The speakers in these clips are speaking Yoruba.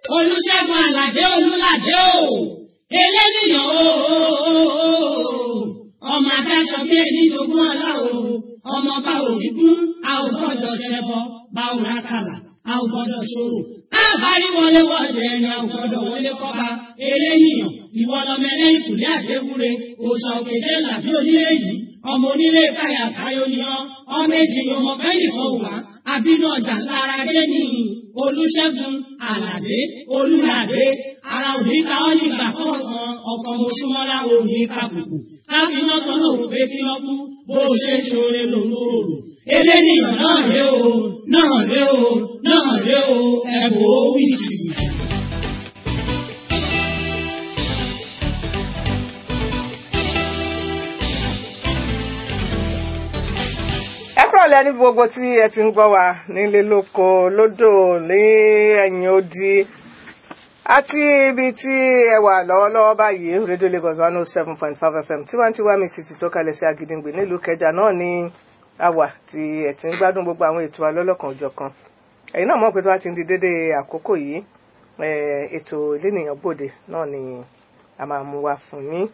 olùṣègùn àlàdé olùlàdé o eléníyàn o ọmọ adáṣọ bí ẹni jogún ọlá o ọmọ bá òní kún a ò gbọ́dọ̀ ṣẹbọ bá ò rákàlà a ò gbọ́dọ̀ ṣòro káàbárí wọlé wọlé ẹni a ò gbọ́dọ̀ wọlé kọba eléníyàn ìwọ lọmọ ẹlẹ́yìn kùlé àdéwúre òòṣà òkèjé làbí onílé yìí ọmọ onílé káyà káyọ ni ọ ọmọ èjì ni ọmọ bẹ́ẹ̀ nìkan wà àbínú ọjà lára dé ní olùṣègùn àlàdé olùlàdé ara òní ká ọ nígbà kọ̀ọ̀kan ọkọ̀ mọ̀ṣúmọ́lá òní kàbùkù káfíná kan náà wò pé kí lọ́ kú bó o ṣe ṣoore lòun ò rò eléníyàn náà ré o náà ré o náà ré o ẹ̀bùn ó wí jìbìtì. ẹ kúrọ̀lẹ́ ní gbogbo tí ẹ ti ń gbọ́ wa nílé lóko lódò ní ẹ̀yìn odi àti ibi tí ẹ wà lọ́wọ́lọ́wọ́ báyìí rédíò Lagos one oh seven point five FM tiwantiwa mi ti ti tó kalẹ̀ sí Agídìngbé nílùú Kẹjà náà ní àwà tí ẹ ti ń gbádùn gbogbo àwọn ètò alọ́lọ́kan òjọ̀kan ẹ̀yin náà mọ̀ pé tó bá ti ń di dédé àkókò yìí ètò ìlénìyàn gbòde náà ni a máa mú wa fún yín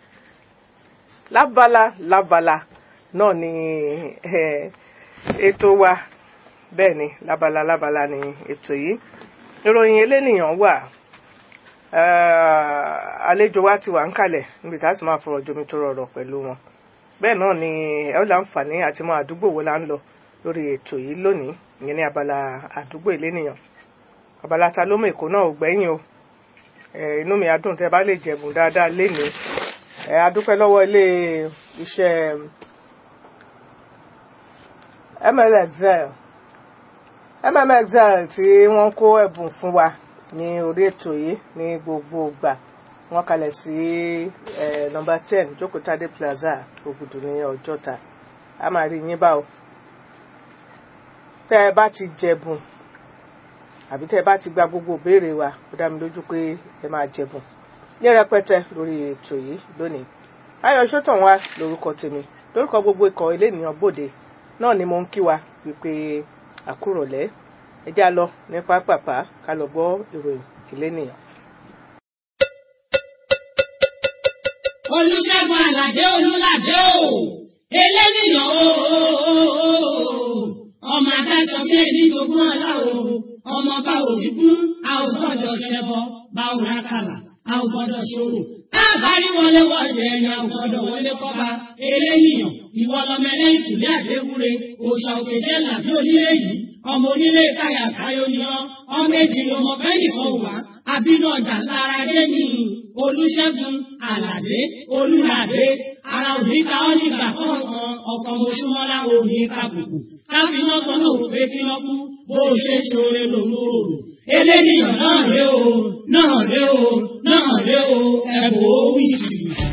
lábala lábala náà ni ètò wa bẹ́ẹ̀ ni lábala lábala ni ètò yìí ìròyìn elénìyàn wà àlejò wa ti wà ń kalẹ̀ níbi tá a ti máa fọ̀rọ̀ jomi tó rọrọ̀ pẹ̀lú wọn bẹ́ẹ̀ náà ni ẹ ó láǹfààní àti mọ àdúgbò wo la ń lọ lórí ètò yìí lónìí ìyẹn ní abala àdúgbò elénìyàn abala ta ló mọ èkó náà ò gbẹ́yìn o inú mi á dùn tẹ́ bá lè jẹ̀bùn dáadáa lénìí ẹ adúpẹ́ lọ́wọ́ ilé iṣẹ́ mmxl mmxl tí wọ́n kó ẹ̀bùn fún wa ní orí ètò yìí ní gbogbo ìgbà wọ́n kalẹ̀ sí nọ́mbà ten jókòtádé plaza ògùdù ní ọjọ́ta a máa rí yín báwo tẹ́ ẹ bá ti jẹ̀bùn àbí tẹ́ ẹ bá ti gba gbogbo ìbéèrè wa ó dá mi lójú pé ẹ máa jẹ̀bùn ní rẹpẹtẹ lórí ètò yìí lónìí ayọ̀ sọ́tàn wa lórúkọ tèmi lórúkọ gbogbo ikọ̀ ilé ènìyàn bòde náà ni mo ń kí wa wípé àkúrọ̀lẹ́ ẹ já lọ ní pápápá ká lọ gbọ́ ìròyìn ilé ènìyàn. olùṣègùn àlàdé olùlàdé o eléníyàn o ọmọ adáṣọ bí ẹni jogún ọlá o ọmọ bá òní kún a ò gbọ́dọ̀ ṣẹbọ bá ò rákàlà a ò gbọ́dọ̀ ṣòro káàbárí wọlé wọlé ẹni a ò gbọ́dọ̀ wọlé kọba eléníyàn ìwọ lọmọ ẹlẹ́yìn kùlé àdéwúre òòṣà òkèjẹ làbí onílé yìí ọmọ onílé káyà káyọ ni ọ ọmọ èjì ni ọmọ bẹ́ẹ̀ nìkan wà àbínú ọjà lára dé ní olùṣègùn àlàdé olùlàdé ara òní ká ọ nígbà kọ̀ọ̀kan ọkọ̀ mọ̀ṣúmọ́lá òní kàbùkù káfíná kan náà wò pé kí lọ́ kú bó o ṣe ṣoore lòun ò rò eléníyàn náà ré o náà ré o náà ré o ẹ̀bùn ó wí jìbìtì.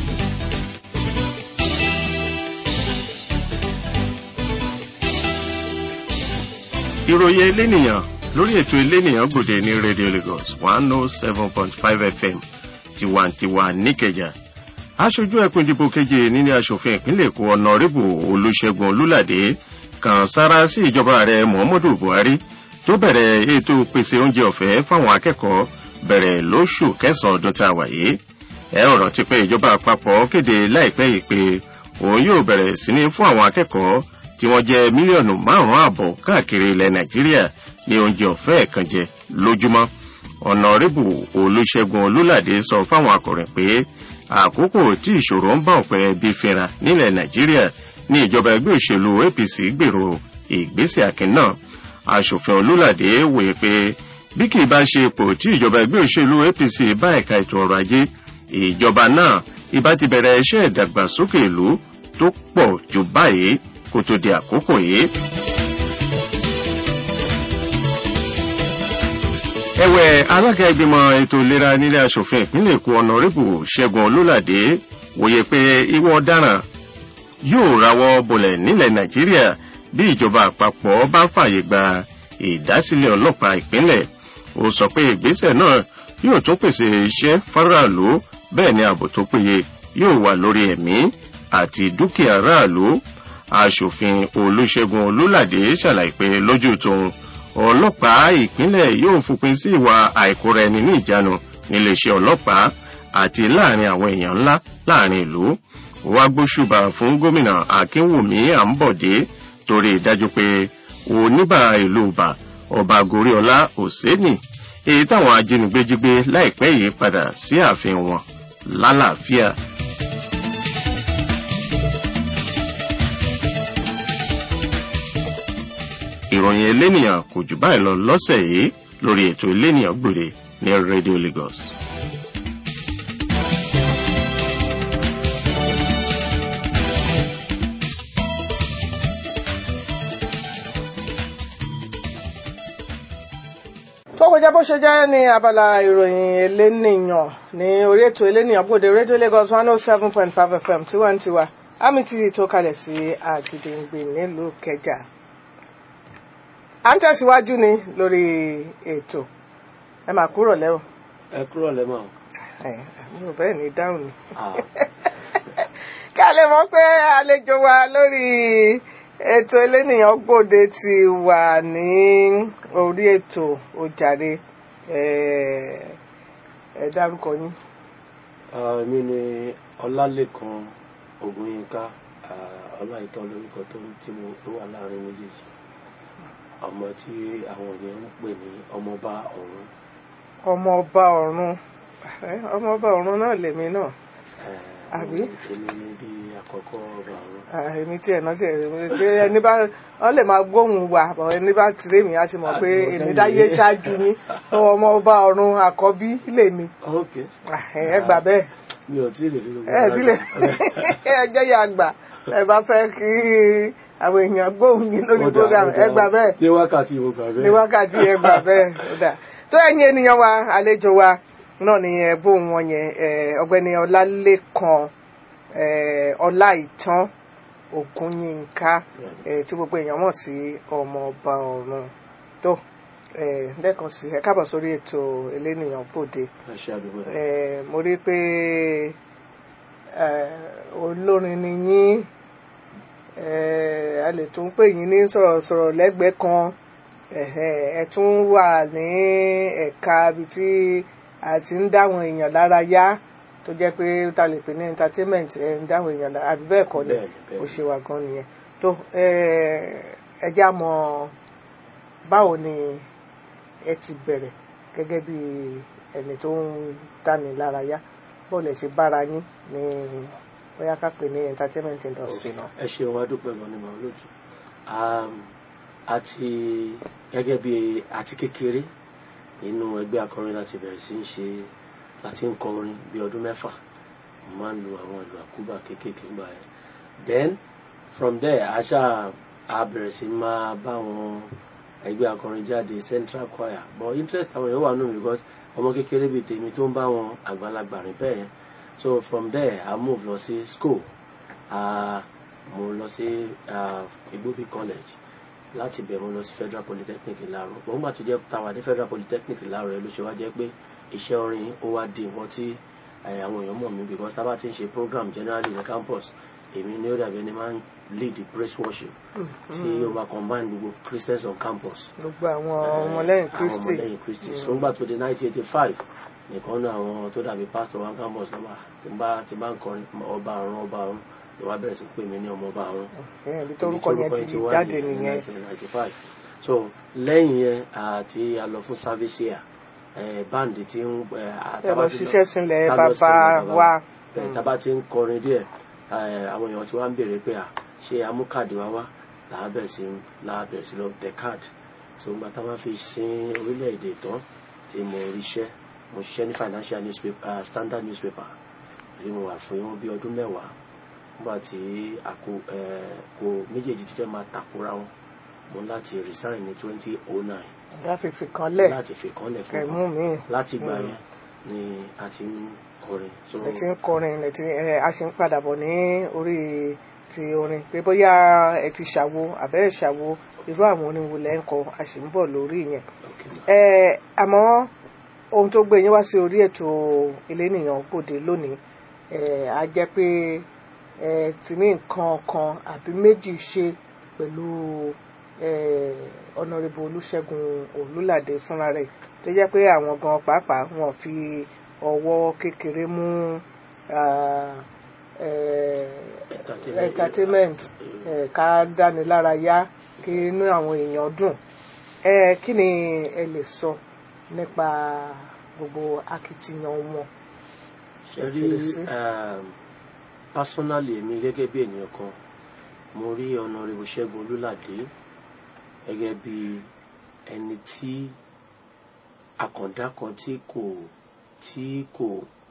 ìròyìn elénìyàn lórí ètò elénìyàn gbòde ní radio lagos one oh seven point five fm tiwantiwa níkẹjà aṣojú ẹkùn ìdìbò keje nílé asòfin ìpínlẹ̀ èkó ọ̀nàrẹ́bù olùṣègùn olùlàdé kan sára sí ìjọba ààrẹ muhammadu buhari tó bẹ̀rẹ̀ ètò pèsè oúnjẹ ọ̀fẹ́ fáwọn akẹ́kọ̀ọ́ bẹ̀rẹ̀ lóṣù kẹsàn-án ọdún tá a wà yìí ẹ ọ̀rọ̀ ti pé ìjọba àpapọ̀ kéde láìpẹ́ yìí pé òun yóò bẹ̀rẹ̀ sí ní fún àwọn akẹ́kọ̀ọ́ tí wọ́n jẹ́ mílíọ̀nù márùn-ún àbọ̀ káàkiri ilẹ̀ nàìjíríà ní oúnjẹ ọ̀fẹ́ ẹ̀kan jẹ lójúmọ́ ọ̀nàrẹ́bù olùṣègùn olùlàdé sọ fáwọn akọ̀rìn pé àkókò tí ìṣòro ń bá ọ̀pẹ bí fínra nílẹ̀ nàìjíríà ní ìjọba ẹgbẹ́ òṣèlú apc gbèrò ìgbésẹ̀ akin náà aṣòfin olùlàdé wòye pé bí kì í bá ṣe ipò tí ìjọba ẹgbẹ́ òṣèlú apc bá ẹ̀ka ètò ọrọ̀ ajé ìjọba náà ìbá ti bẹ̀rẹ̀ iṣẹ́ ìdàgbàsókè ìlú tó pọ̀ jù báyìí kó tó di àkókò yìí. ẹ̀wẹ̀ alága ìgbìmọ̀ ètò ìlera nílé asòfin ìpínlẹ̀ èkó ọ̀nàrẹ́bù ṣẹ́gun olólàdé wòye pé ìwọ ọ̀daràn yóò rawọ́ bolẹ̀ nílẹ̀ nàìjíríà bí ìjọba àpapọ̀ bá fààyè gba ìdásílẹ̀ ọlọ́pàá ìpínlẹ̀ ó sọ pé ìgbésẹ̀ náà yóò tún pèsè iṣẹ́ fáráàlú bẹ́ẹ̀ ni ààbò tó péye yóò wà lórí ẹ̀mí àti dúkìá aráàlú aṣòfin olùṣègùn olùlàdé ṣàlàyé pé lójú tóun ọlọ́pàá ìpínlẹ̀ yóò fòpin sí ìwà àìkóra ẹni ní ìjánu níléeṣẹ́ ọlọ́pàá àti láàrin àwọn èèyàn ńlá láàrin ìlú wá gbóṣùbà fún gómìnà akínwùmí àǹbọ̀dé torí ìdájú pé oníbà ìlú ọba ọba goríọlá òsénì èyí táwọn ajínigbé jí gbé láìpẹ́ yìí padà sí ààfin wọn lálàáfíà. ìròyìn elénìyàn kò jù báyìí lọ lọ́sẹ̀ yìí lórí ètò elénìyàn gbòde ní radio lagos. tó kọjá bó ṣe jẹ́ ní abala ìròyìn elénìyàn ní orí ètò elénìyàn gbòde rédíò lagos one oh seven point five fm tiwantiwa àmì tí tó kalẹ̀ sí àgìdìngbè nílùú kẹjà à ń tẹ̀síwájú ni lórí ètò ẹ máa kúrò lẹ́wọ̀ ẹ kúrò lẹ́mọ̀. ẹ mi ò bẹ́ẹ̀ ní dáhùn ni ká lè mọ̀ pé àlejò wa lórí ètò elénìyàn gbòde ti wà ní orí ètò ojàre ẹ ẹ dárúkọ yín. èmi ni ọlálẹ́kan ògùnyínká ọláìtọ́ lórúkọ tó tí mo tó wà láàrin méjèèjì ọmọ tí àwọn èèyàn ń pè ní ọmọọba ọ̀run. ọmọọba ọ̀run ẹ, ọmọọba ọ̀run náà lèmi náà Eh, Àbí? èmi ni bí àkọ́kọ́ ọba ọ̀run. Ah, èmi tí ẹ̀ náà tí ẹ̀ tí ẹni bá wọ́n lè máa gbóhùn wa bọ̀ ẹni bá tiré mi á ti mọ̀ pé Àti mọ̀ èmi kẹ́yìn. dáyé ṣáájú ní ọmọ ọba ọ̀run àkọ́bí lèmi ok Ah, ẹ gbà bẹ́ẹ̀ mi ò tí ì lè fi gbogbo ẹ ara dílé gbà. ẹ jẹ́ ya gbà ẹ bá fẹ́ kí àwọn èèyàn gbóhùn yín lórí Ó dáa, program ó ẹ dáa. gbà bẹ́ẹ̀ ní wákàtí mo gbà bẹ́ẹ̀. ní wákàtí ẹ gbà bẹ́ẹ̀ ó dà tó ẹ̀yin ènìyàn wa àlejò wa náà ni ẹ̀bùn wọn yẹn eh, ọ̀gbẹ́ni ọlálẹ́kan eh, ọláìtàn ògúnyínká eh, tí gbogbo èèyàn mọ̀ sí ọmọ ọba ọ̀run tó eh, lẹ́ẹ̀kan sí ẹ káàbọ̀ sórí ètò elénìyàn bòde ẹ ṣe àdúgbò ẹ. eh, mo rí i pé eh, olórin ni yín eh, a lè tún pè yín ní sọ̀rọ̀sọ̀rọ̀ lẹ́gbẹ̀ẹ́ kan ẹ̀hẹ́, ẹ tún wà ní ẹ̀ka ibi tí a ti ń dáwọn èèyàn lára yá tó jẹ́ pé ta lè pè ní entertainment ẹ̀ ń dáwọn èèyàn lára àbí bẹ́ẹ̀ kọ́ ni Bẹ́ẹ̀ni, bẹ́ẹ̀ni. ó ṣe wà gan nìyẹn tó eh, ẹ já mọ̀ báwo ni ẹ ti bẹ̀rẹ̀ gẹ́gẹ́ bí ẹni tó ń dáni lára yá bó lè ṣe bára yín ní bóyá ká pè ní entertainment industry náà. ẹ ṣeun adúpẹ́ gan ni màá lójú àti gẹ́gẹ́ bí àti kékeré nínú ẹgbẹ́ akọrin láti bẹ̀rẹ̀ sí ń ṣe láti ń kọrin bí ọdún mẹ́fà mo máa ń lo àwọn ìlú àkúbà kéékèèké ńgbà yẹn then from there aṣá a bẹ̀rẹ̀ sí máa bá àwọn ẹgbẹ́ akọrin jáde central choir but interest àwọn èèyàn wà nù mí because ọmọ kékeré bíi tèmi tó ń bá wọn àgbàlagbà rìn bẹ́ẹ̀ yẹn so from there i move lọ sí school uh, mo lọ sí uh, Igbobi college láti bẹ̀ mo lọ sí federal polytechnic Ìláró mo ń gbà tó jẹ́ táwa ní federal polytechnic Ìláró rẹ ló ṣe wá jẹ́ pé iṣẹ́ orin ó wá di nǹkan tí eh, àwọn èèyàn mọ̀ mí because tá a bá ti ń ṣe program generally ní campus èmi ní ó dàbí ẹni máa ń lead the praise worship tí ó máa combine gbogbo Christians on campus gbogbo àwọn ọmọlẹ́yìn kristi àwọn ọmọlẹ́yìn kristi so ńgbà tó di nineteen eighty five nìkan náà àwọn tó dàbí pastor one campus náà tí n bá tí n bá ń kọrin ọba àrùn ọba àrùn ló wá bẹ̀rẹ̀ sí pè mí ní ọmọ ọba àrùn ẹ̀yìn ibi tórúkọ yẹn ti jáde nìyẹn nineteen ninety five so lẹ́yìn yẹn àti a lọ fún service year eh, band tí ń ẹ lọ ṣiṣẹ́ sílẹ̀ bàbá wa tábà tí ń kọrin díẹ̀ eh, àwọn èèyàn tí wọ́n ń béèrè pé à ṣé amúkàdé wa wá làá bẹ̀rẹ̀ sí làá bẹ̀rẹ̀ sí lọ tẹ káàdì so nígbà tá a máa fi sin orílẹ̀-èdè tán tí mo ríṣẹ́ mo ṣiṣẹ́ ní financial newspaper uh, standard newspaper èyí mo wà fún yín bí ọdún mẹ́wàá nígbà tí àkó kó méjèèjì ti fẹ́ máa takora wọn mo láti resign ní twenty oh nine láti fi kan lẹ̀ láti fi kánlẹ̀ fún kẹ̀mú wọn mi láti gbà yẹn ni a ti ń kọrin so ẹ ti ń kọrin ẹ ti ẹ a ṣe ń padà bọ̀ ní orí ti orin pé bóyá ẹ ti ṣàwo àbẹ́ ẹ̀ ṣàwo irú àwọn orin wo lẹ́ ń kọ a sì ń bọ̀ lórí yẹn ẹ àmọ́ ohun tó gbé yín wá sí orí ètò elénìyàn gbòde lónìí ẹ á jẹ́ pé ẹ ti ní nǹkan kan àbí méjì ṣe pẹ̀lú eh, Honourable Olúṣẹ́gun Olúládé fúnra rẹ̀ tó jẹ́ pé àwọn gan pàápàá wọn fi ọwọ́ kékeré mú ah, eh, Entertainment. entertainment eh, ká dáni lára yá kí inú àwọn èèyàn dùn Eh, kí ni ẹ lè sọ nípa gbogbo akitiyan wọn ṣe rí um, personally èmi gẹ́gẹ́ bí ènìyàn kan mo rí Honourable Ṣẹ́gun Olúládé gẹ́gẹ́ bí ẹni tí àkàndá kan tí kò tí kò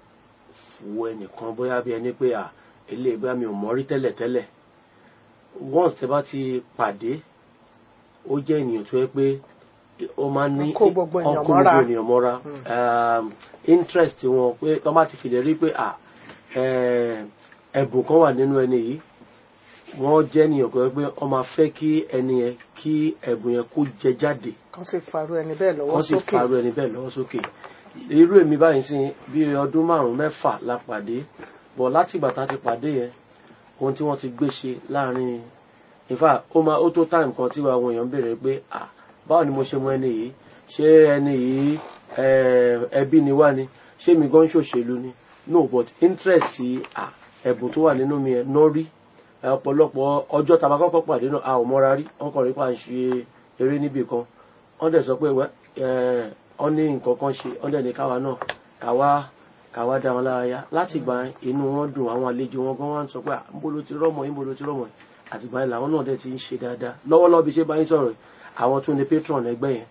wo ẹnìkan bóyá bí ẹni pé à eléyìí bá mi ò mọ̀ rí tẹ́lẹ̀tẹ́lẹ̀ once tẹ́ bá ti pàdé ó jẹ́ ènìyàn tó yẹ pé ó máa ń ní Ó kó gbogbo èèyàn ó kó mọ́ra. gbogbo ènìyàn mọ́ra um, interest wọn pé tó bá ti fi lè rí pé à eh, ẹ̀bùn kan wà nínú ẹni yìí wọ́n jẹ́ ènìyàn kan pé wọ́n máa fẹ́ kí ẹni yẹn kí ẹ̀bùn yẹn kó jẹ jáde kan sì farú ẹni bẹ́ẹ̀ lọ́wọ́ wọ́n sì sókè farú ẹni bẹ́ẹ̀ lọ́wọ́ sókè irú èmi báyìí sí bí ọdún márùn mẹ́fà la pàdé bọ̀ láti ìgbà tá a ti pàdé yẹn ohun tí wọ́n ti gbé ṣe láàrin in fact ó máa ó tó time kan tí àwọn èèyàn ń béèrè pé ah báwo ni mo ṣe mọ ẹni yìí ṣé ẹni yìí eh, ẹbí ni wá ni ṣé mi gan ṣòṣèlú ni no but interest ah ẹ̀bùn tó wà nínú mi ẹ̀ náà rí Eh, ọ̀pọ̀lọpọ̀ ọjọ́ tá a bá kọ́kọ́ pàdé náà a ò mọ́ra rí wọ́n kàn rí pa à ń ṣe eré níbì kan wọ́n dẹ̀ sọ pé wẹ́ ẹ̀ wọ́n ní nǹkan kan ṣe wọ́n dẹ̀ ní káwa náà káwa káwa dá wọn lára yá láti gbà yẹn, inú wọn dùn àwọn àlejò wọn gan wá ń sọ pé à ń bolo ti rọ́mọ yín bolo ti rọ́mọ yín àtìgbà yẹn làwọn náà dẹ̀ ti ń ṣe dáadáa lọ́wọ́lọ́wọ́ bí ṣe bá yín sọ̀rọ̀ yìí, àwọn tún ní patron ẹgbẹ́ yẹn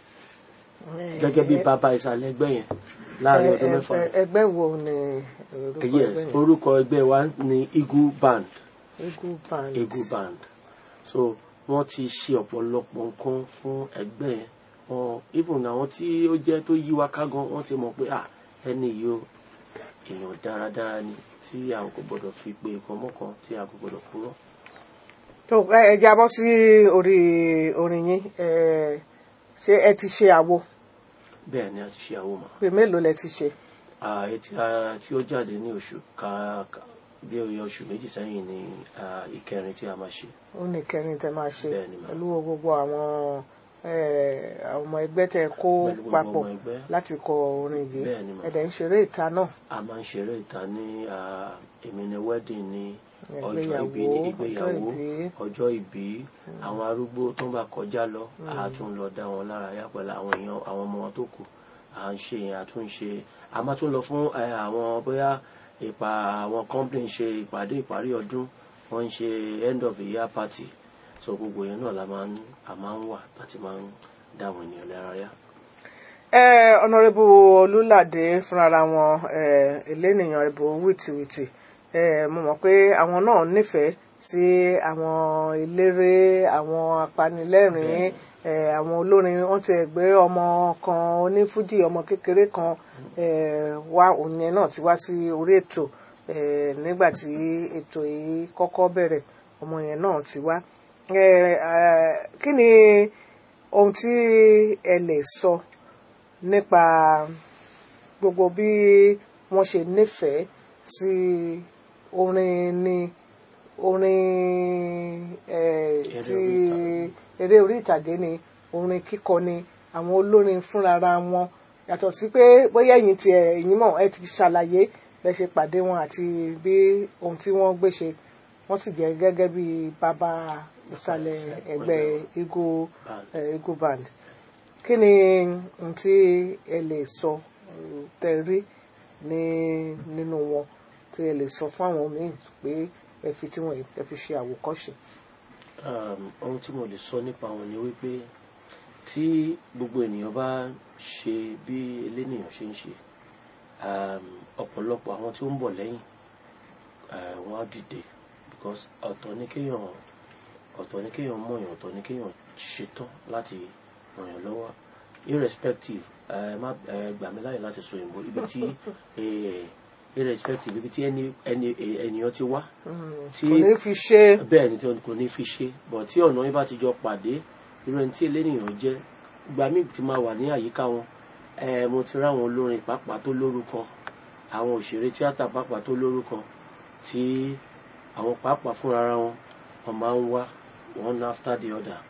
Eh, gẹ́gẹ́ bí eh, bàbá ìsàlẹ̀ ẹgbẹ́ yẹn láàrin eh, ọdún eh, mẹ́fà eh, ẹgbẹ́ wo ni orúkọ yes ẹgbẹ́ yẹn? orúkọ ẹgbẹ́ wa ní Eagle Band Eagle Band. Eagle Band so wọ́n ti ṣe ọ̀pọ̀lọpọ̀ nǹkan fún ẹgbẹ́ yẹn wọn even àwọn tí ó jẹ́ tó yí wa ká gan wọ́n ti mọ̀ pé à ẹni yìí o èèyàn dáradára ni tí a kò gbọdọ̀ fi pe nǹkan mọ́kan tí a kò gbọdọ̀ purọ́. tó ẹ ẹ jábọ́ sí orí orin yín eh, ṣé ẹ ti ṣe àwo bẹ́ẹ̀ ni a ti ṣe àwọn ọmọ pé mélòó lẹ ti ṣe etí tí ó jáde ní oṣù ká ká- bí oye oṣù méjì sẹ́yìn ni ah, ìkẹrin tí a máa ṣe ó ní kẹrin tẹ máa ṣe Bẹ́ẹ̀ ni mà. pẹ̀lú gbogbo àwọn eh, àwọn ọmọ ẹgbẹ́ tẹ kó Pẹ̀lú gbogbo papọ̀ ọmọ ẹgbẹ́. láti kọ orin yìí Bẹ́ẹ̀ ni mà. ẹ̀dẹ̀ ń ṣeré ìta náà a máa ń ṣeré ìta ní ah, èmi ni wedding ní ọjọ́ Ìgbéyàwó, ìbí ní ọjọ́ ìgbéyàwó ìbí. ọjọ́ ìbí àwọn arúgbó tó ń bá kọjá lọ a tún lọ dá wọn lára yá pẹ̀lú àwọn èèyàn àwọn ọmọ wọn tó kù à ń ṣe yẹn a tún ṣe a máa tún lọ fún eh, àwọn bóyá ìpa àwọn company ń ṣe ìpàdé ìparí ọdún wọ́n ń ṣe end of the year party so gbogbo yẹn náà la máa ń a máa ń wà láti máa ń dá àwọn ènìyàn lára yá. Eh, Honourable Olúládé fúnra wọn eh, elénìyàn ìbò wìtìwìtì eh, mo mọ̀ pé àwọn náà nífẹ̀ẹ́ sí àwọn eléré àwọn apanilẹ́rìn-ín eh, àwọn olórin wọ́n ti gbé ọmọ kan onífújì ọmọ kékeré kan eh, wá òun yẹn náà ti wá sí orí ètò eh, nígbà tí ètò yìí kọ́kọ́ bẹ̀rẹ̀ ọmọ yẹn náà ti wá Eh, eh, kí ni ohun tí ẹ lè sọ nípa gbogbo bí wọ́n ṣe nífẹ̀ẹ́ sí orin ni orin eh, Eré ti orí ìtàgé. eré orí ìtàgé ni orin kíkọ ni àwọn olórin fúnrara wọn yàtọ̀ sí pé bóyá ẹ̀yin ti ẹ̀yin mọ̀ ẹ ti ṣàlàyé bẹ́ ṣe pàdé wọn àti bí ohun tí wọ́n gbé ṣe wọ́n sì jẹ́ gẹ́gẹ́ bí bàbá ìsàlẹ̀ ẹgbẹ́ Eagle Band. eh, Eagle Band kí ni ohun tí ẹ lè sọ eh, tẹ rí ní nínú wọn tí ẹ lè sọ fún àwọn míì pé ẹ fi tí wọn ẹ fi ṣe àwòkọ́ṣe. um, ohun tí mo lè sọ nípa wọn ni wípé tí gbogbo ènìyàn bá ṣe bí elénìyàn ṣe ń ṣe um, ọ̀pọ̀lọpọ̀ àwọn tí ó ń bọ̀ lẹ́yìn uh, wọ́n á dìde because ọ̀tọ̀ ni kéèyàn ọ̀tọ̀ ni kéèyàn mọ̀yàn ọ̀tọ̀ ni kéèyàn ṣetán láti ràn yàn lọ́wọ́ irrespective ẹ má ẹ gbà mí láyè láti sọ òyìnbó ibi tí eh, irrespective ibi tí ẹni ẹni ènìyàn ti wá tí kò ní fi ṣe bẹ́ẹ̀ ni tí wọn kò ní fi ṣe bọ̀ tí ọ̀nà yín bá ti jọ pàdé irú ẹni tí elénìyàn jẹ́ ìgbà míì ti máa wà ní àyíká wọn ẹ mo ti ráwọn olórin pàápàá tó lórúkọ àwọn òṣèré tíátà pàápàá tó lórúkọ tí àwọn pàápàá fúnra ara wọn wọn máa ń wá one after the other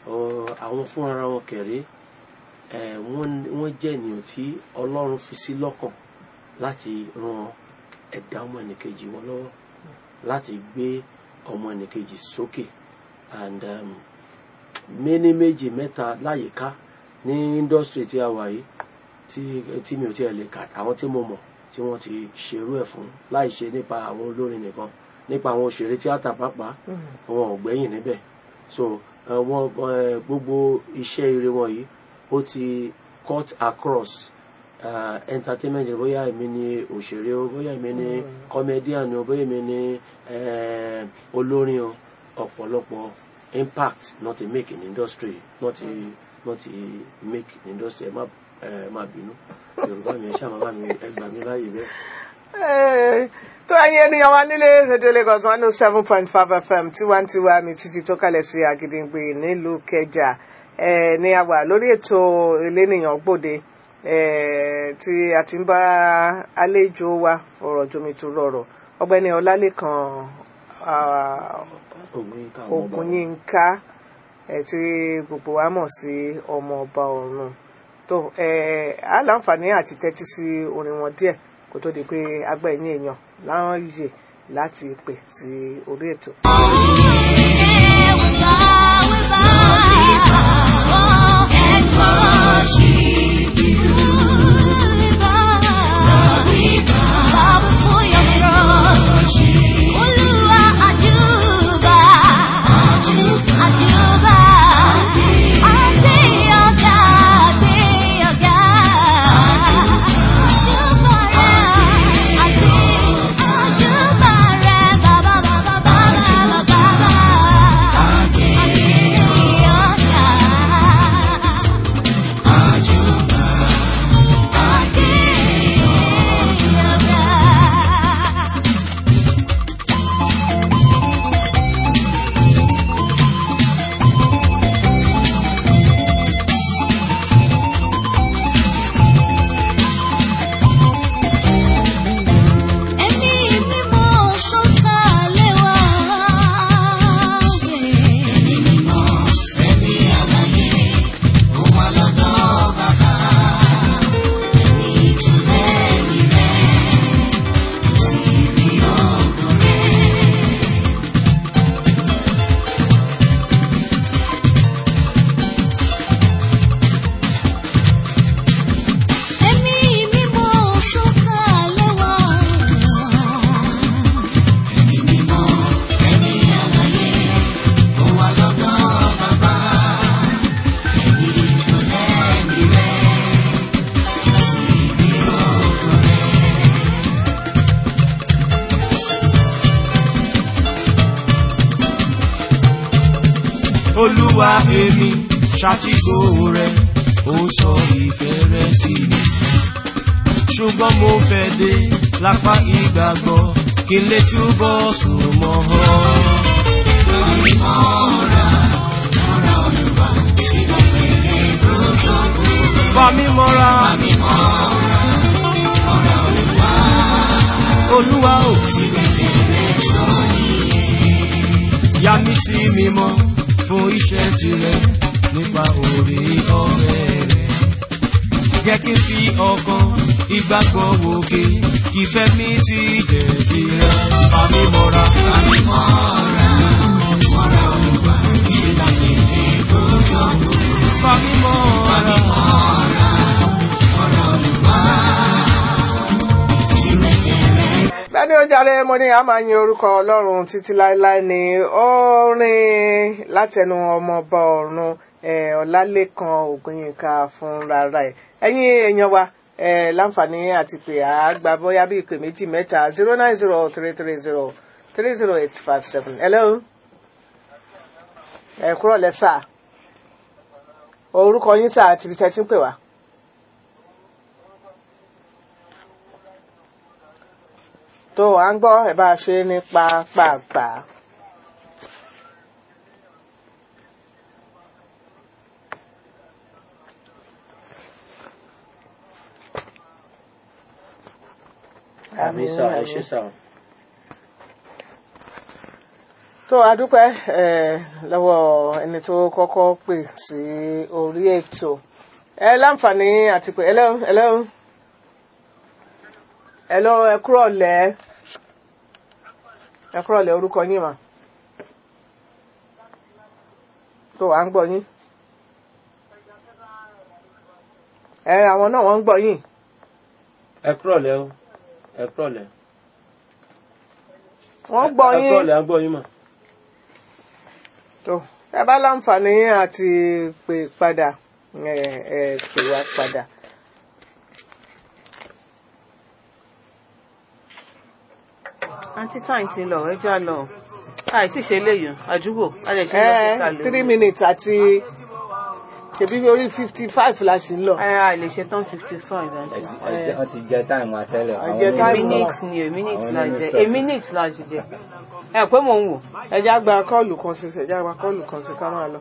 Ọ, àwọn fúnra wọn kẹ̀rẹ́ ẹ̀, wọ́n wọ́n jẹ́ ènìyàn tí ọlọ́run fi sí lọ́kàn láti ran ẹ̀dá ọmọ ẹnìkejì wọn lọ́wọ́ láti gbé ọmọ ẹnìkejì sókè and um, méní méjì mẹ́ta láyìíká ní industry tí a wà yìí tí tí mi ò tiẹ̀ lè kà àwọn tí mo mọ̀ tí wọ́n ti ṣerú ẹ̀ fún láì ṣe nípa àwọn olórin nìkan nípa àwọn òṣèré tíátà pàápàá wọn ò gbẹ́yìn níbẹ̀ so eh, wọn eh, gbogbo iṣẹ́ ire wọn yìí ó ti cut across uh, entertainment bóyá èmi ni òṣèré o bóyá èmi ni comedian o bóyá èmi ni eh, olórin o ọ̀pọ̀lọpọ̀ impact not ti make in industry not ti not ti make in industry ẹ má ẹ má bínú yorùbá mi ẹ ṣáà má bá mi ẹ gbà mí láàyè bẹ́ẹ̀. Eh, tó ẹ̀yin ènìyàn wa nílé rédíò Lagos one oh seven point five FM tiwantiwa mi títí tó kalẹ̀ sí Àgìdìngbì nílùú Kẹjà eh, ní a wà lórí ètò elénìyàn gbòde eh, tí a ti ń bá àlejò wa fọ̀rọ̀ jomitoro ọ̀rọ̀ ọ̀gbẹ́ni Ọlálékan ah, Ògúnyínká ọmọ ọba Ògúnyínká ẹ tí gbogbo wa mọ̀ sí ọmọ ọba ọ̀run tó ẹ á láǹfààní àti tẹ́tí sí orin wọn díẹ̀ kó tó di pé agbẹ̀yìn èèyàn láwọn yè láti pè sí orí ètò. Ẹ̀mí mímọ́ sọ̀kalẹ̀ wá. Ẹ̀mí mímọ́, ẹ̀mí àlàyé, ó wà lọ́dọ̀ bàbá. Ẹ̀mí ìtúlẹ̀ mi rẹ̀, kò sí rí ògo rẹ̀. Ẹ̀mí mímọ́ sọ̀kalẹ̀ wá. Ẹ̀mí mímọ́, ẹ̀mí àlàyé, ó wà lọ́dọ̀ bàbá. Ẹ̀mí ìtúlẹ̀ mi rẹ̀, kò sí rí ògo rẹ̀. olúwa èmi ṣàtìkò rẹ ó sọ ìfẹ́ rẹ sí mi ṣùgbọ́n mo fẹ́ dé lápá ìgbàgbọ́ kí n lè túbọ̀ sùn mọ́ ọ. Fà mí mọ́ra. Olúwa ò yà mí sí mímọ́ fún iṣẹ́ tirẹ̀ nípa orí ọ̀rẹ́ rẹ̀. Jẹ́ kí n fi ọkàn ìgbàgbọ́ wòkè kí fẹ́ mi sí jẹ́ tirẹ̀. Fà mí mọ́ra. Fà mí mọ́ra. Bẹ́ẹ̀ni ó jàre mo ní a máa yin orúkọ Ọlọ́run títí láéláé ní orin látẹnu ọmọọba ọ̀run eh, Ọlálékan Ògúnyínká fún rárá ẹ̀. Ẹ̀yin èèyàn wa eh, láǹfààní àti pé àgbà bóyá bí ìpè méjì mẹ́ta zero nine zero three three zero three zero eight five seven. Hello. Ẹ kúrò lẹ́sà. Orúkọ yín sà àti ibi tẹ́ ti ń pè wá. tó à ń gbọ́ ẹ bá a ṣe ní pápápá. àmì sà ẹ ṣe sà tó adúpẹ́ eh, lọ́wọ́ ẹni tó kọ́kọ́ pè sí orí ètò ẹ láǹfààní àti pé ẹlẹ́ ẹlẹ́ ẹlọ́ ẹ kúrọ̀ lẹ́ ẹ kúrọ̀ lẹ́ orúkọ yín mà tó à ń gbọ́ yín ẹ àwọn náà wọ́n ń gbọ́ yín ẹ kúrọ̀lẹ́ o ẹ kúrọ̀lẹ́ wọ́n gbọ́ ẹ yín kúrọ̀lẹ́ à ń gbọ́ yín mà. tó ẹ bá láǹfààní àti pè padà ẹ ẹ pè wá padà. àǹtí táyì ti lọ ẹja lọ àìsí ṣe léyìn àdúgbò a lè ṣe lọ sí ẹ ìkàlẹ̀ three minutes àti ṣèbí orí fifty five la ṣì ń lọ. ẹ a lè ṣe tán fifty five àǹtí. wọ́n ti jẹ táìmù àtẹ́lẹ̀ Ẹ jẹ àwọn táìmù. mímú minute ni a minute Àwọn la ní jẹ mistake. a minute la ṣe jẹ ẹ pé mò ń wò ẹjá gba kọ́ọ̀lù kan sí ẹjá gba kọ́ọ̀lù kan sí ká máa lọ.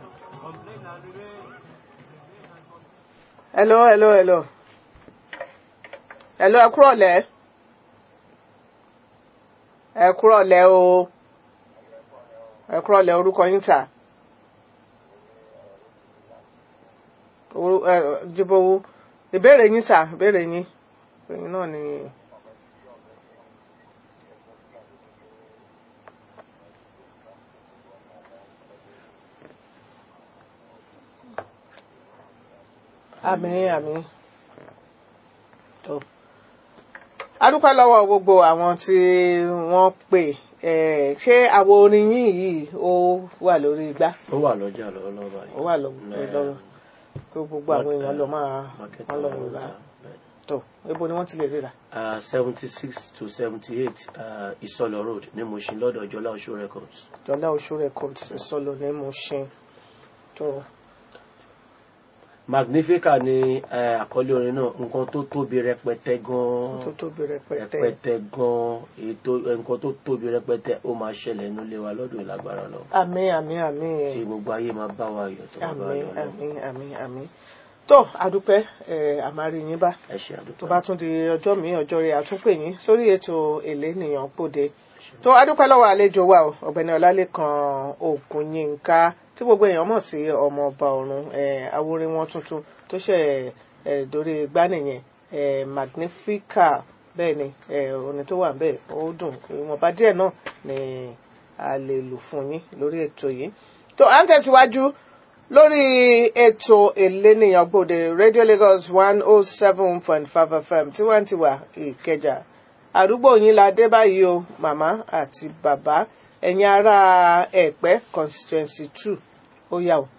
hello hello hello hello ẹ kúrọ̀lẹ́ ẹ kúrọ̀lẹ́ o ẹ kúrọ̀lẹ́ orúkọ yín tà Orú- ẹ, jíbówó ìbéèrè yín tà ìbéèrè yín ẹ̀yin náà ni. àmín àmín tó adúpẹ́ lọ́wọ́ gbogbo àwọn tí wọ́n pè ẹ̀ ṣé àwo orin yín yìí ó wà lórí igbá ó wà lọ́jà lọ́wọ́lọ́wọ́ báyìí. ó wà lórí lọ́wọ́ kó gbogbo àwọn èèyàn lọ máa Market wọ́n lọ àwọn rà ọjà, tó ibo ni wọ́n ti lè ríra. seventy six to seventy eight Ìsọlọ road ní Mushin lọ́dọ̀ Jọlá Oṣù records. jọlá oṣù records sọlọ ní mo ṣe tó Magnifica ni eh, àkọlé orin náà nǹkan tó tóbi rẹpẹtẹ gan-an tó tóbi rẹpẹtẹ rẹpẹtẹ gan-an ètò nǹkan tó tóbi rẹpẹtẹ ó máa ṣẹlẹ̀ nínú ilé wa lọ́dún ìlágbára lọ. àmín àmín àmín tí gbogbo ayé máa bá wa yọ̀ tó máa bá wa àmín yọ̀ lọ. àmín àmín àmín tó adúpẹ́ ẹ̀ àmàrí yín bá ẹ ṣe àdúgbò. tó bá tún di ọjọ́ mi ọjọ́ rẹ̀ àtúnpè yín sórí ètò èlé nìyàn pòde tó adúpẹ́ lọ́wọ́ àlejò wa o ọ̀gbẹ́ni ọlálẹ́kan ògùnyínká tí gbogbo èèyàn mọ̀ sí ọmọọba ọ̀run eh, awórin wọn tuntun tó ṣe eh, dórí gbánìyẹn eh, magnifica bẹ́ẹ̀ ni eh, orin tó wà bẹ́ẹ̀ ó dùn ìwọ̀nba díẹ̀ náà ni a lè lò fún yín lórí ètò yìí tó à ń tẹ̀síwájú lórí ètò ìlénìyàn gbòde radio lagos one oh seven point five fm tiwantiwa ìkẹjà àdúgbò yín la dé báyìí o màmá àti bàbá ẹ̀yin ará ẹ̀pẹ́ constituency two ó yà o.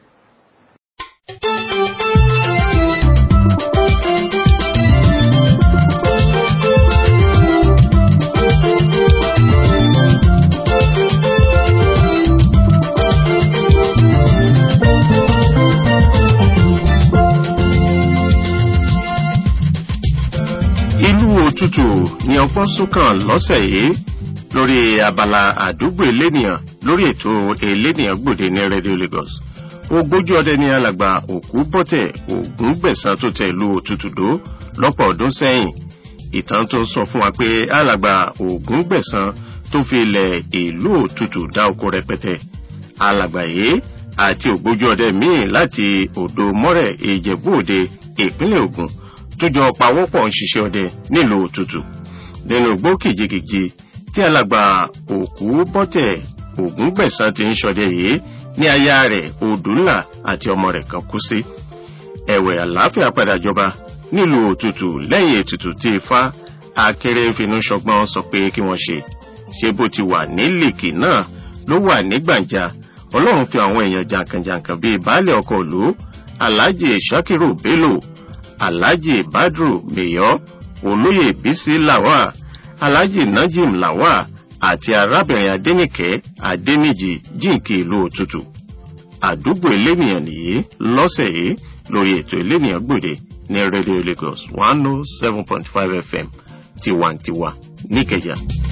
ìlú òtútù ni ọpọ́n súnkàn lọ́sẹ̀ yìí lórí abala àdúgbò elénìyàn lórí ètò elénìyàn gbòde ní radio lagos ogójì ọdẹ ní alàgbà òkú bọ́tẹ̀ ògún gbẹ̀sán tó tẹ ìlú òtútù dó lọ́pọ̀ ọdún sẹ́yìn ìtàn tó sọ fún wa pé alàgbà ògún gbẹ̀sán tó fi ilẹ̀ ìlú òtútù dá oko rẹpẹtẹ alàgbà yìí àti ògbójú ọdẹ míì láti odò mọ́rẹ̀ ìjẹ̀bú òde ìpínlẹ̀ ògùn tó jọ pawọ́pọ̀ ń ṣiṣẹ́ ọdẹ nílùú òtútù nínú igbó kìjikìji tí alàgbà òkú bọ́tẹ̀ ògún gbẹ̀sán ti ń ṣọdẹ yìí ní aya rẹ̀ odùnlà àti ọmọ rẹ̀ kan kú sí ẹ̀wẹ̀ àlàáfíà padà jọba nílùú òtútù lẹ́yìn ètùtù tí ifá akéré finú ṣọgbọ́n sọ pé kí wọ́n ṣe ṣé bó ti wà ní lèkì náà ló wà ní gbàǹjà ọlọ́run fi àwọn èèyàn jàǹkànjàǹkàn bíi baálé ọkọ̀ ìlú alhaji shakiru bello alhaji badru meyọ olóyè bisi lawa alhaji najim lawa àti arábìnrin adẹnìkẹ adẹnìjì jíǹkì ìlú òtútù àdúgbò elénìyàn nìyí lọ́sẹ̀ yìí lórí ètò elénìyàn gbòde ní radio lagos one oh seven point five fm tiwantiwa níkẹjà.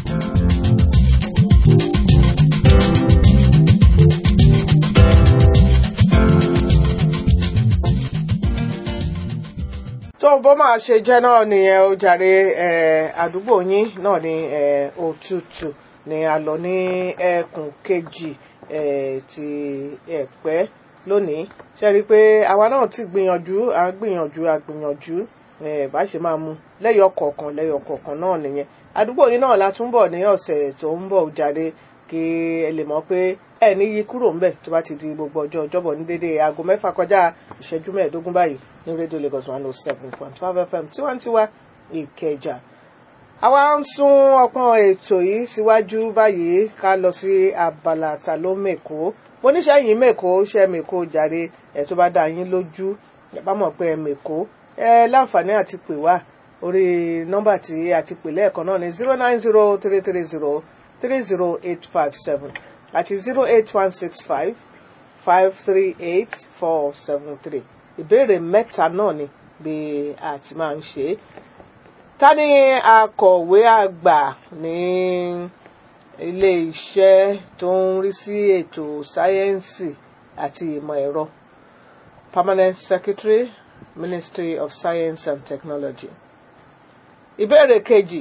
tó bó máa ṣe jẹ́ náà nìyẹn ó jàre eh, àdúgbò yín náà ní eh, òtútù ni a lọ ní ẹkùn kejì eh, ti ẹ̀pẹ́ lónìí ṣe rí i pé àwa náà ti gbìyànjú à ń gbìyànjú à gbìyànjú eh, bá ṣe máa mu lẹ́yọ̀ kọ̀ọ̀kan lẹ́yọ̀ kọ̀ọ̀kan náà nìyẹn àdúgbò yìí náà la tún bọ̀ ní ọ̀sẹ̀ tó ń bọ̀ jáde kí ẹ lè mọ̀ pé ẹ ní yí kúrò ńbẹ̀ tó bá ti di gbogbo ọjọ́ ọjọ́bọ̀ ní dédé aago mẹ́fà kọjá ìṣẹ́jú mẹ́ẹ̀ẹ́dógún báyìí ní rédíò Lagos one oh seven point five FM tiwantiwa Ìkẹjà àwa ń sún ọpọ́n ètò yìí síwájú báyìí ká lọ sí abala ta ló mèkó mo níṣẹ́ yìí mèkó ṣe mèkó jàre ẹ̀ tó bá dá yín lójú ẹ bá mọ̀ pé ẹ mèkó ẹ láǹfààní àti pè wá orí nọ́mbà tí a ti pè lẹ́ẹ̀kan náà ní zero nine zero three three zero three zero eight five seven àti zero eight one six five five three eight four seven three ìbéèrè mẹ́ta náà ni bí a ti máa ń ṣe é ta ni akọ̀wé àgbà ní ilé iṣẹ́ tó ń rí sí ètò sáyẹ́ǹsì àti ìmọ̀ ẹ̀rọ permanent secretary ministry of science and technology ìbéèrè kejì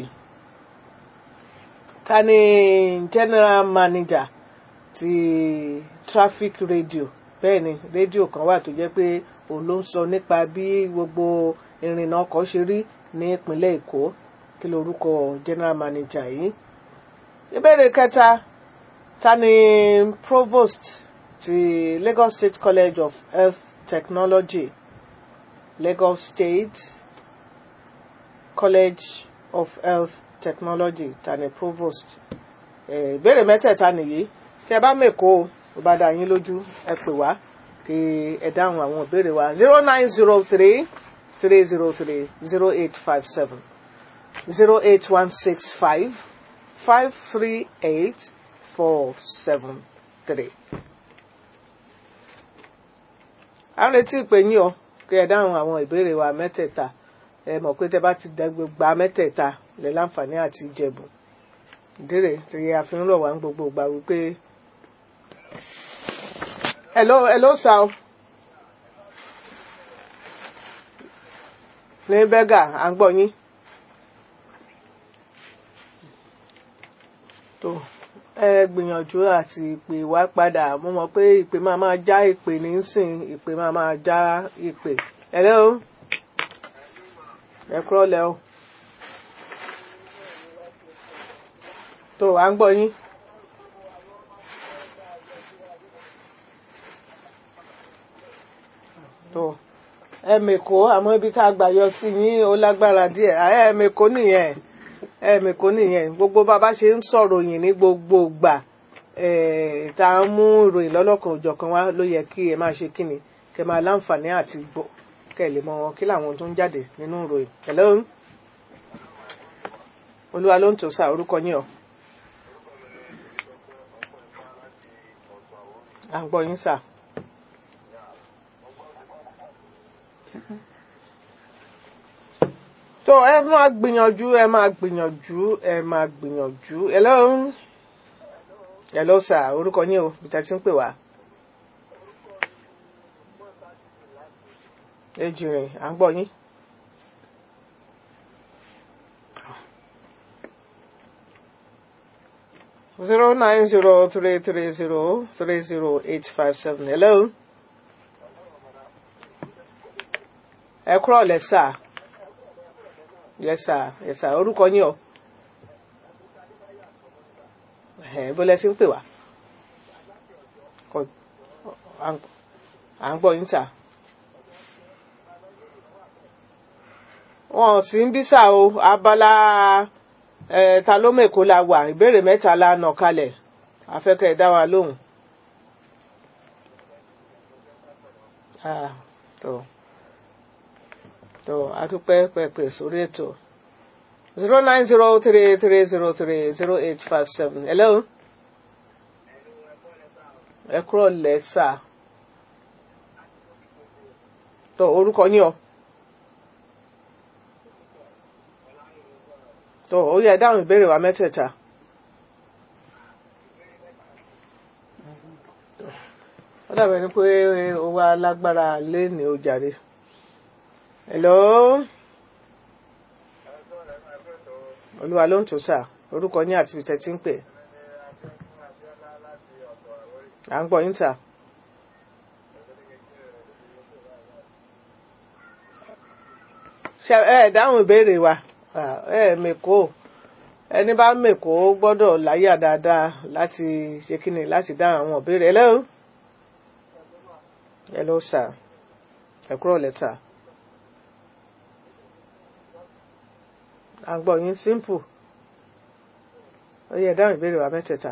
ta ni general manager ti traffic radio bẹ́ẹ̀ ni rédíò kan wà tó jẹ́ pé òun ló ń sọ nípa bí gbogbo ìrìnnà ọkọ̀ ṣe rí ní ìpínlẹ̀ èkó kí lorúkọ general manager yìí ìbéèrè kẹta ta ni provost ti Lagos State College of Health Technology Lagos State College of Health Technology ta ni provost ìbéèrè mẹ́tẹ̀ẹ̀ta nìyí tẹ́ bá mẹ́kọ́ o ó bá dá yín lójú ẹ pè wá kí ẹ dáhùn àwọn ìbéèrè wa zero nine zero three three zero three zero eight five seven zero eight one six five five three eight four seven three. a ń retí ìpè yín o kí ẹ dáhùn àwọn ìbéèrè wa mẹ́tẹ̀ẹ̀ta ẹ mọ̀ pé tẹ́ bá ti gba mẹ́tẹ̀ẹ̀ta lè láǹfààní àti ìjẹ̀bù ìdílé tí a fi ń rọ̀ wá ń gbogbo ìgbà wípé hello hello sir o. ní bẹ́gà à ń gbọ́ yín. tó ẹ gbìyànjú àti ìpè wá padà mo mọ̀ pé ìpè máa máa já ìpè nísìn ìpè máa máa já ìpè. hello ẹ kúrọ̀ lẹ́ o. tó à ń gbọ́ yín. tó ẹ̀mẹ̀kó àmọ́ ibi tá a gbà yọ sí yín ó lágbára díẹ̀ ẹ̀mẹ̀kó nìyẹn ẹ̀mẹ̀kó nìyẹn gbogbo bàbá ṣe ń sọ̀rọ̀ yìí ní gbogbo ìgbà tá a ń mú ìròyìn lọ́lọ́kan òjọ̀kan wá ló yẹ kí ẹ máa ṣe kíni kẹ máa láǹfààní àti gbọ́ kẹ lè mọ wọn kí làwọn tó ń jáde nínú ìròyìn hello olúwa ló ń tò sá orúkọ yín o à ń gbọ́ yín sá. tó ẹ máa gbìyànjú ẹ máa gbìyànjú ẹ máa gbìyànjú hello hello sir orúkọ yín o bí tẹ́tí ń pè wá. ejìrìn à ń gbọ́ yín. zero nine zero three three zero three zero eight five seven hello. ẹ kúrọ̀ lẹ́ sáà yes sir yes sir orúkọ yín o bó lẹ sí ń pè wá à ń gbọ́ yín sà wọn sì ń bí sà o abala ta ló mèkó la wà ìbéèrè mẹ́ta la nà kalẹ̀ afẹ́kẹ́ dá wa lóhùn. Ah, tó tó adúpẹ́ pẹ̀pẹ̀ sórí ètò zero nine zero three three zero three zero eight five seven hello ẹ kúrò lẹ́sà tó orúkọ yín o tó ó yẹ dáhùn ìbéèrè wa mẹ́tẹ̀ẹ̀ta. ó dàbẹ̀ ni pé ó wá lágbára lé ní ó jàre hello olúwa ló ń tò sà orúkọ yín àti ìtẹ́ tí ń pè à ń gbọ́ yín sà. ṣe ẹ dáhùn ìbéèrè wa Ah, ẹ mèkó ẹni bá mèkó gbọ́dọ̀ láyà dáadáa láti ṣe kíni láti dáhùn àwọn ìbéèrè hello hello sir ẹ kúrò lẹ́tà à ń gbọ́ yín simple ó yẹ dáhùn ìbéèrè wa mẹ́tẹ̀ẹ̀ta.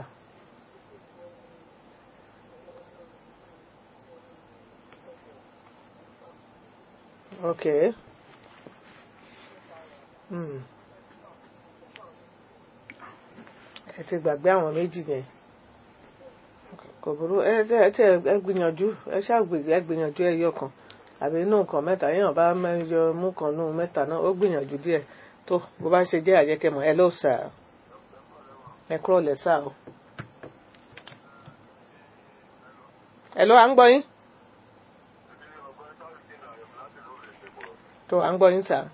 Okay. Hmm. ẹ ti gbàgbé àwọn méjì yẹn kò burú ẹ tẹ ẹ tẹ ẹ gbìyànjú ẹ ṣàgbè ẹ gbìyànjú ẹyọ kan àbí inú nǹkan mẹ́ta yẹn bá mẹjọ mú kan nù mẹ́ta náà ó gbìyànjú díẹ̀ tó bó bá ṣe jẹ́ àjẹkẹmọ ẹ ló sà ẹ kúrò lẹ sà o. ẹ ló à ń gbọ́ yín tó à ń gbọ́ yín sà.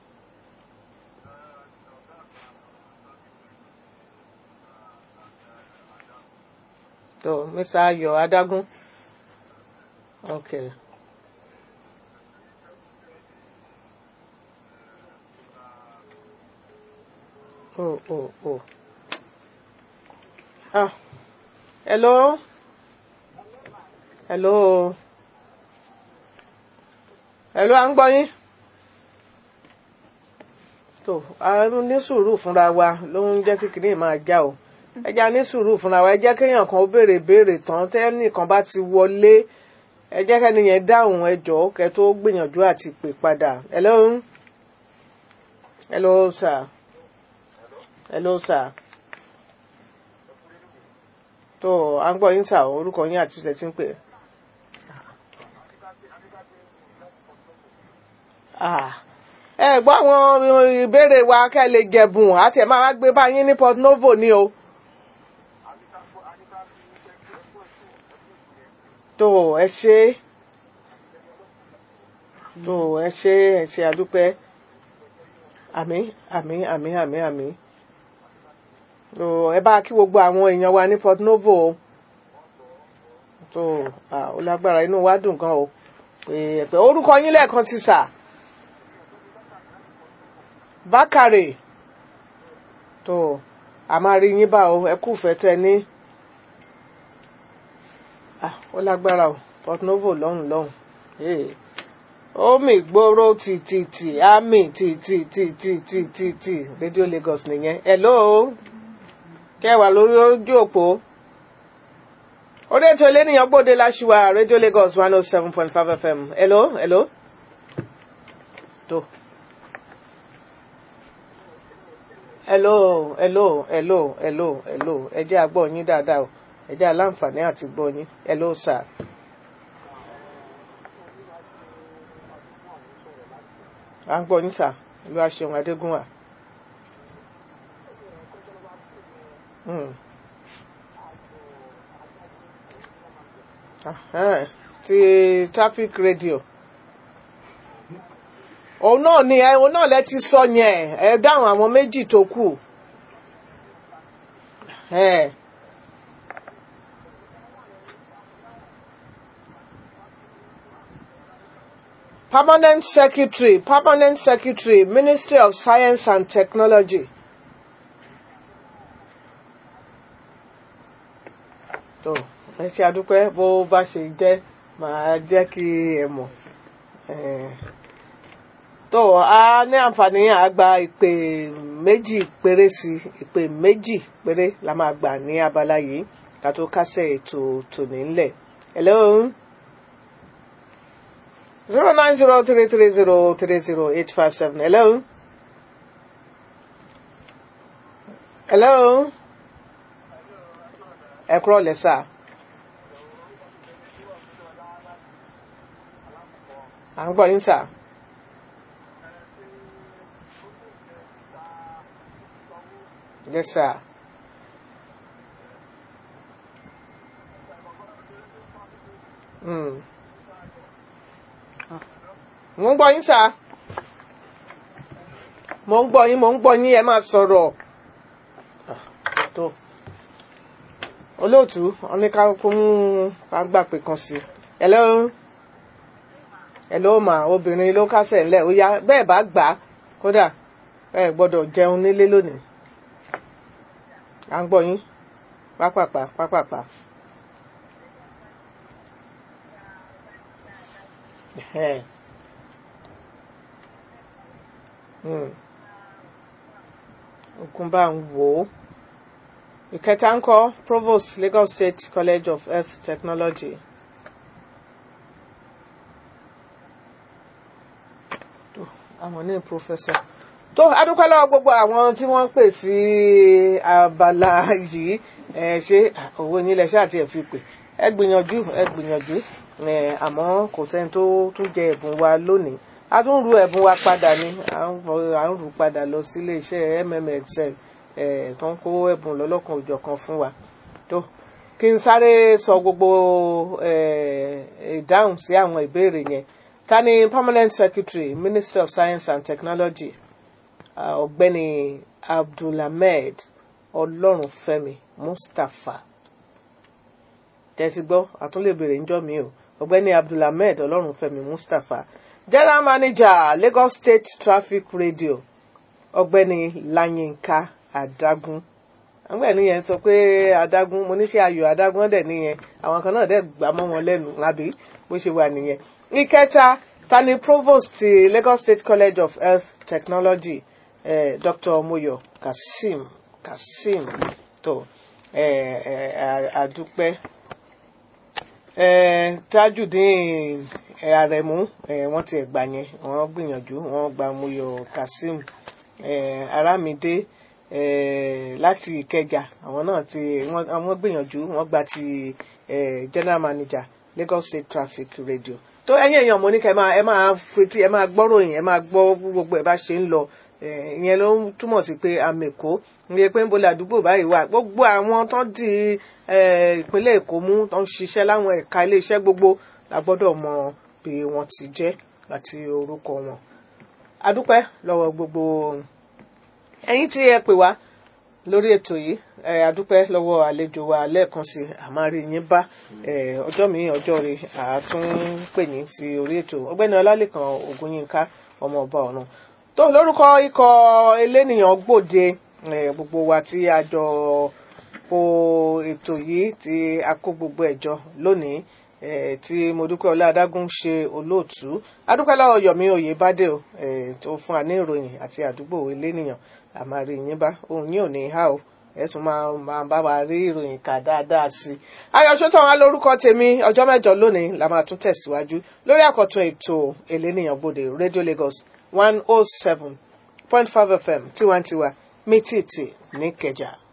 tó mr ayọ̀ adágún ok oh oh oh ah hello hello hello à ń gbọ́ yín tó a ní sùúrù fúnra wa ló ń jẹ́ kékeré máa já o ẹ jẹ́ a ní sùúrù fúnra wa ẹ jẹ́ kéèyàn kan ó béèrè béèrè tán tẹ́nìkan bá ti wọlé ẹ jẹ́ kẹ́ni yẹn dáhùn ẹ jọ̀ọ́ kẹ́ tó gbìyànjú àti pè padà hello hello sir hello sir tó à ń gbọ́ yín sà orúkọ yín àti ìṣẹ̀ tí ń pè é. Ah ẹ gbọ́ àwọn ìbéèrè wa kẹ́ ẹ lè jẹ̀bùn àti ẹ̀ máa wá gbé báyìí ní Port Novo ni o. tó ẹ ṣe tó ẹ ṣe ẹ ṣe àdúpẹ́ àmín àmín àmín àmín àmín tó ẹ bá kí gbogbo àwọn èèyàn wa ní Port Novo o tó ó lágbára inú wa dùn gan o pé ẹ̀pẹ́ orúkọ yín lẹ́ẹ̀kan ti sà. Bákàrè tó a máa rí yín bá o ẹ kú fẹ́ tẹ ní ah ó lágbára o Port Novo lọ́hùn lọ́hùn ee omi gbòòrò tìtìtì àmì tìtìtìtìtìtì Radio Lagos nìyẹn hello kẹwàá lórí ojú òpó orí ètò eléníyàn gbòde láṣìwà Radio Lagos one oh seven point five FM hello hello tó. hello hello hello hello hello ẹ jẹ́ a gbọ́ yín dáadáa o ẹ jẹ́ aláǹfààní àti gbọ́ yín hello sir. à ń gbọ́ yín sà ìlú aṣeun adégúnwà. Hmm. Ahẹ́n, ti traffic radio òun náà ni ẹ òun náà lẹ ti sọ yẹn ẹ dáhùn àwọn méjì tó kù ẹ permanent secretary permanent secretary ministry of science and technology tó ẹ ṣe àdúpẹ́ bó bá ṣe jẹ́ màá jẹ́ kí ẹ mọ̀ ẹ tó a ní àǹfààní àgbà ìpè méjì péré sí ìpè méjì péré la máa gbà ní abala yìí ká tó kásẹ̀ ètò tòní ńlẹ̀ hello zero nine zero three three zero three zero eight five seven hello hello ẹ kúrọ̀ lẹ́sà. à ń gbọ́ yín sà. Yes, sir. Mm. Mo ń gbọ́ yín sà. Mo ń gbọ́ yín, mo ń gbọ́ yín, ẹ máa sọ̀rọ̀. Ah, tó. olóòtú oníkàkú mú agbápè kan sí i hello hello mà obìnrin ló kásẹ̀ ńlẹ̀ ó yá bẹ́ẹ̀ bá gbà á kódà ẹ gbọ́dọ̀ jẹun nílé lónìí à ń gbọ́ yín pápápá pápápá. Ẹhẹ́n. Hmm. ogun bá ń wò ó ìkẹta ń kọ́ provost Lagos State College of Health Technology. tó àwọn ní professor tó adúpẹ́ lọ́wọ́ gbogbo àwọn tí wọ́n ń pè sí abala yìí ẹ ṣe owó yín lẹ ṣáà tiẹ̀ fi pè ẹ gbìyànjú ẹ gbìyànjú ẹ àmọ́ kò sẹ́ni tó tún jẹ ẹ̀bùn wa lónìí a tún ru ẹ̀bùn wa padà ni à ń fọ- à ń rù padà lọ sí iléeṣẹ́ mmxl ẹ̀ tó ń kó ẹ̀bùn lọ́lọ́kan òjọ̀kan fún wa tó kí n sáré sọ gbogbo ẹ̀, ìdáhùn sí àwọn ìbéèrè yẹn ta ni permanent secretary ministry of science and technology ah, ọ̀gbẹ́ni abdulhamed ọlọ́runfẹ́mi mustapha tẹ́sí gbọ́ àtúnlẹ̀ béèrè ńjọ́ mi o ọ̀gbẹ́ni abdulhamed ọlọ́runfẹ́mi mustapha general manager lagos state traffic radio ọ̀gbẹ́ni lanyinka adágún àwọn ẹni yẹn sọ pé adágún mo níṣẹ́ ayò adágún dẹ̀ nìyẹn àwọn kan náà dẹ̀ gbà mọ́ wọn lẹ́nu àbí bó ṣe wà nìyẹn. ìkẹta tani provost ti lagos state college of health technology eh, dr moyo kasim kasim tó eh, eh, àdúpẹ́ eh, tajudeen eh, aremu eh, wọ́n ti ẹ̀gbà yẹn wọ́n gbìyànjú wọ́n gba moyo kasim eh, aramide eh, láti ìkẹjà àwọn náà ti wọ́n àwọn gbìyànjú wọ́n gba ti eh, general manager lagos state traffic radio tó ẹ̀yin èèyàn mo ní kẹ́ ẹ máa ẹ máa fetí ẹ máa gbọ́ròyìn ẹ máa gbọ́ gbogbo ẹ bá ṣe ń lọ eh, ìyẹn ló ń túmọ̀ sí pé amèkó ní pé ń bolẹ̀ àdúgbò báyìí wà gbogbo àwọn tó di eh, ìpínlẹ̀ èkó mú tó ń ṣiṣẹ́ láwọn ẹ̀ka iléeṣẹ́ gbogbo la gbọ́dọ̀ mọ bí wọ́n ti jẹ́ àti orúkọ wọn adúpẹ́ lọ́wọ́ gbogbo ẹ̀yin tí ẹ pè wá lórí ètò yìí ẹ adúpẹ́ lọ́wọ́ àlejò wa lẹ́ẹ̀kan sí àmárí yín bá ẹ ọjọ́ mi ọjọ́ rẹ àtún pè yín sí orí ètò ọgbẹ́ni ọlálẹ́kan ògúnyínká ọmọ ọba ọ̀run tó lórúkọ ikọ̀ elénìyàn gbòde ẹ gbogbo wa tí a jọ kó ètò yìí tí a kó gbogbo ẹ̀jọ lónìí eh, tí modúpẹ́ ọlá-adágún ṣe olóòtú adúpẹ́ lọ́wọ́ yomi oyèbádé o eh, tó fún wa ní ìròyìn àti àdúgbò elénìyàn àmàrí yín bá òun yín ò ní há o ẹ tún máa máa bá wa rí ìròyìn kà dáadáa sí i ayọ̀ṣọ́tàn wa lórúkọ tèmi ọjọ́ mẹ́jọ lónìí la máa tún tẹ̀síwájú lórí àkọ́tún ètò elénìyàn gbòde radio lagos one oh seven point five fm tiwantiwa mítìtì ní kẹjà.